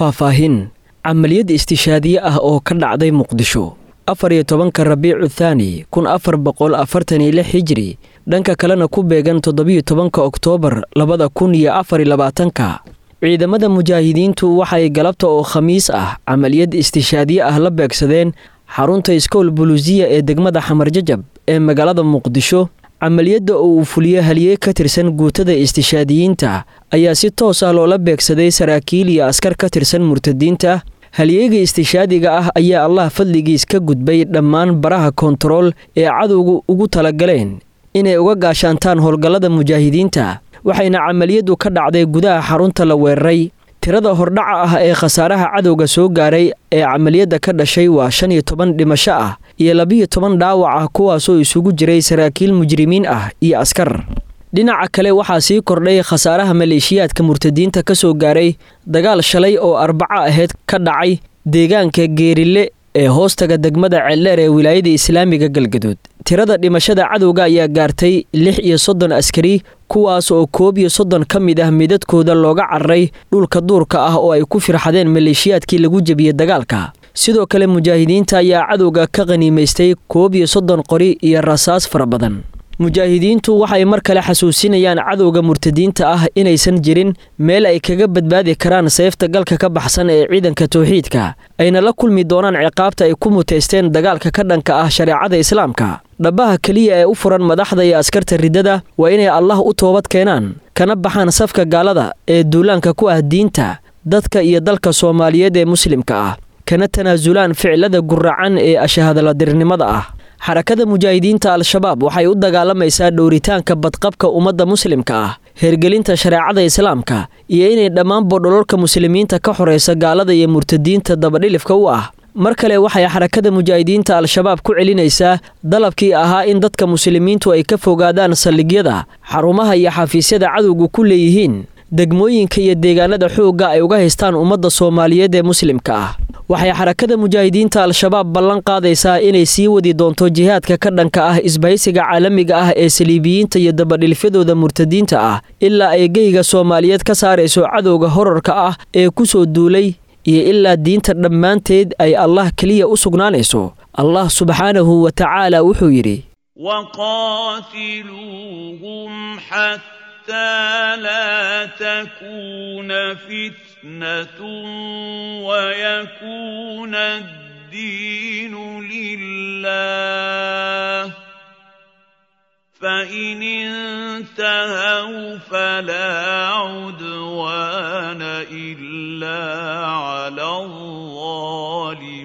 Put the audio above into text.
faahfaahin camaliyad istishaadiye ah oo ka dhacday muqdisho afar iyo tobanka rabiicu thaani kun afar boqol afartan iyo lix hijri dhanka kalena ku beegan toddobiyo tobanka oktoobar labada kun iyo afar iyo labaatanka ciidamada mujaahidiintu waxay galabta oo khamiis ah camaliyad istishaadiye ah la beegsadeen xarunta iskool buluusiya ee degmada xamarjajab ee magaalada muqdisho camaliyadda oo uu fuliyo haliyey ka tirsan guutada istishaadiyiinta ayaa si toos ah loola beegsaday saraakiil iyo askar ka tirsan murtadiinta halyeega istishaadiga ah ayaa allah fadligiis ka gudbay dhammaan baraha kontarool ee cadowgu ugu talagaleen inay uga gaashaantaan howlgallada mujaahidiinta waxayna camaliyaddu ka dhacday gudaha xarunta la weeraray tirada hordhaca ah ee khasaaraha cadowga soo gaaray ee camaliyadda ka dhashay waa shan iyo toban dhimasho ah iyo labiyo toban dhaawac ah kuwaasoo isugu jiray saraakiil mujrimiin ah iyo askar dhinaca kale waxaa sii kordhay khasaaraha maleeshiyaadka murtadiinta ka soo gaaray dagaal shalay oo arbaco aheyd ka dhacay deegaanka geerile ee hoostaga degmada ceeldheer ee wilaayada islaamiga galgaduud tirada dhimashada cadowga ayaa gaartay lix iyo soddon askari kuwaas oo koob iyo soddon ka mid ah midadkooda looga cararay dhulka duurka ah oo ay ku firxadeen maleeshiyaadkii lagu jebiyey dagaalka sidoo kale mujaahidiinta ayaa cadowga ka qhaniimaystay koob iyo soddon qori iyo rasaas fara badan mujaahidiintu waxay mar kale xasuusinayaan cadowga murtadiinta ah inaysan jirin meel ay kaga badbaadi karaan seefta galka ka baxsan ee ciidanka towxiidka ayna la kulmi doonaan ciqaabta ay ku muteysteen dagaalka ka dhanka ah shareecada islaamka dhabaha keliya ee u furan madaxda iyo askarta riddada waa inay allah u toobad keenaan kana baxaan safka gaalada ee duulaanka ku ah diinta dadka iyo dalka soomaaliyeed ee muslimka ah kana tanaasulaan ficilada guracan ee ashahadaladirnimada ah xarakada mujaahidiinta al-shabaab waxay u dagaalamaysaa dhowritaanka badqabka ummadda muslimka ah hergelinta shareecada islaamka iyo inay dhammaanba dhololka muslimiinta ka xoraysa gaalada iyo murtadiinta dabadhilifka u ah mar kale waxay xarakada mujaahidiinta al-shabaab ku celinaysaa dalabkii ahaa in dadka muslimiintu ay ka fogaadaan saldhigyada xarumaha iyo xafiisyada cadowgu ku leeyihiin degmooyinka iyo deegaanada xoogga ay uga haystaan ummadda soomaaliyeed ee muslimka ah waxay xarakada mujaahidiinta al-shabaab ballan qaadaysaa inay sii wadi doonto jihaadka ka dhanka ah isbahaysiga caalamiga ah ee saliibiyiinta iyo dabadhilfyadooda murtadiinta ah ilaa ay geyga soomaaliyeed ka saarayso cadowga horarka ah ee ku soo duulay iyo ilaa diinta dhammaanteed ay allah keliya u sugnaanayso allah subxaanahu wa tacaala wuxuu yidhi حتى لا تكون فتنة ويكون الدين لله فإن انتهوا فلا عدوان إلا على الظالمين